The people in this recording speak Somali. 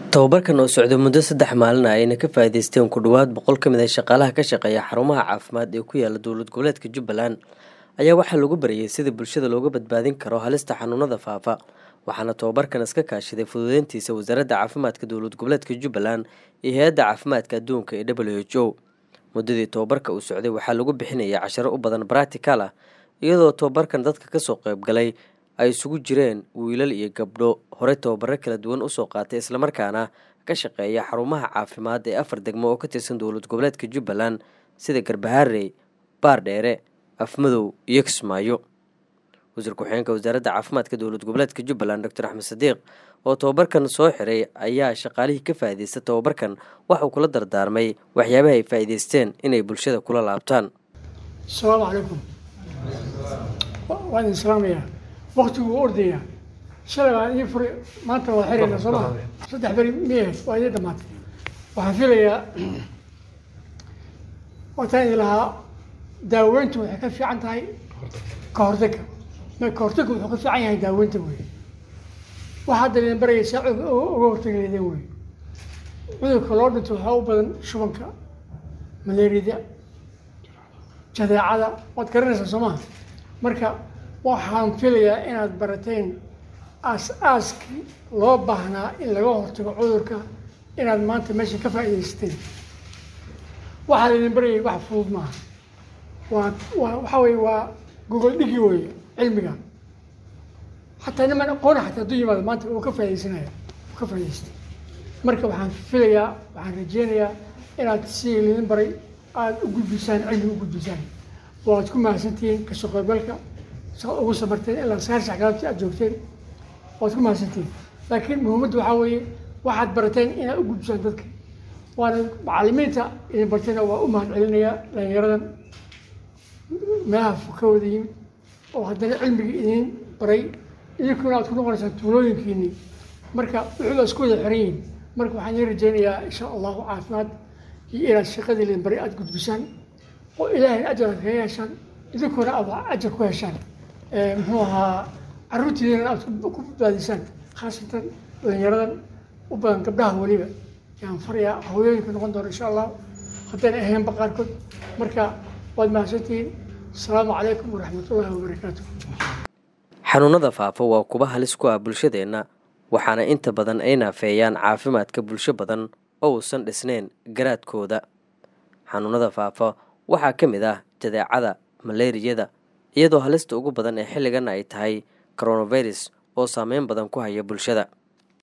tababarkan oo socday muddo saddex maalin ah ayna ka faa'iidaysteen ku dhowaad boqol ka mid ah shaqaalaha ka shaqeeya xarumaha caafimaad ee ku yaala dowlad goboleedka jubbaland ayaa waxaa lagu barayay sidii bulshada looga badbaadin karo halista xanuunada faafa waxaana tababarkan iska kaashaday fududeyntiisa wasaaradda caafimaadka dowlad goboleedka jubbaland iyo hay-adda caafimaadka adduunka ee w h o muddadii tababarka uu socday waxaa lagu bixinaya casharo u badan baractical ah iyadoo tababarkan dadka kasoo qeybgalay ay isugu jireen wiilal iyo gabdho horey tababaro kala duwan usoo qaatay islamarkaana ka shaqeeya xarumaha caafimaad ee afar degmo oo ka tirsan dowlad goboleedka jubbaland sida garbaharey baardheere afmadow iyo kismaayo wasiir ku-xigeenka wasaaradda caafimaadka dowlad goboleedka jubbaland doctor axmed sadiiq oo tababarkan soo xiray ayaa shaqaalihii ka faa'iidaysta tababarkan waxauu kula dardaarmay waxyaabaha ay faa'iidaysteen inay bulshada kula laabtaan asalaamu calaykum waan idin salaamayaa waktigu wuu ordayaa shalay baan ii furay maanta waa xirayna soo maha saddex beri miyahe waa idin dhamaatay waxaan filayaa waataan idin lahaa daaweyntu waxay ka fiican tahay ka hortagga ma ka hortagga wuxuu ka fiican yahay daaweynta wey waxa hadda idin baraya saa uga hortagi leedeen wey cudurka loo dhinto waxaa u badan shubanka malaariyada jadeecada waad garanaysaa soo maha marka waxaan filayaa inaad barateen aas-aaskii loo baahnaa in laga hortago cudurka inaad maanta meesha ka faa'iidaysateen waxaa laydin barayay wax fudud maaha waa waa waxaa weye waa gogol dhigi weeye cilmiga xataa niman aqoona xataa hadduu yimaado maanta uu ka faaidaysanaya uu ka faa'idaystay marka waxaan filayaa waxaan rajeynayaa inaad sidii laydin baray aada u gudbisaan cilmi u gudbisaan waad ku mahadsantihiin kasoo qaybgalka ugu sabarteen ilaa sagaal sax galabtii aad joogteen waad ku mahadsantihiin laakiin muhiimadda waxaa weeye waxaad barateen inaad u gudbisaan dadka waana macalimiinta idin barteena waa u mahad celinayaa dhalinyaradan meelaha ka wada yimid oo haddana cilmigii idin baray idinkuna aad ku noqonaysaan tuulooyinkiinii marka wuxuuba isku wada xiran yihin marka waxaan idin rajeynayaa insha allahu caafimaad iyo inaad shaqadii idin baray aada gudbisaan oo ilaahay ajar aad kaga heshaan idinkuna aad ajar ku heshaan muxuu ahaa caruurtiidina aad ku badbaadisaan khaasatan dhalinyaradan u badan gabdhaha weliba yaan farayaa hooyooyinka noqon doona insha allah haddayna ahaynba qaarkood marka waad mahadsantihiin asalaamu calaykum waraxmatullahi wabarakaatu xanuunada faafa waa kuba halis ku ah bulshadeenna waxaana inta badan ay naafeeyaan caafimaadka bulsho badan oo uusan dhisnayn garaadkooda xanuunada faafa waxaa ka mid ah jadeecada maleeriyada iyadoo halista ugu badan ee xilligan ay tahay coronavirus oo saameyn badan ku haya bulshada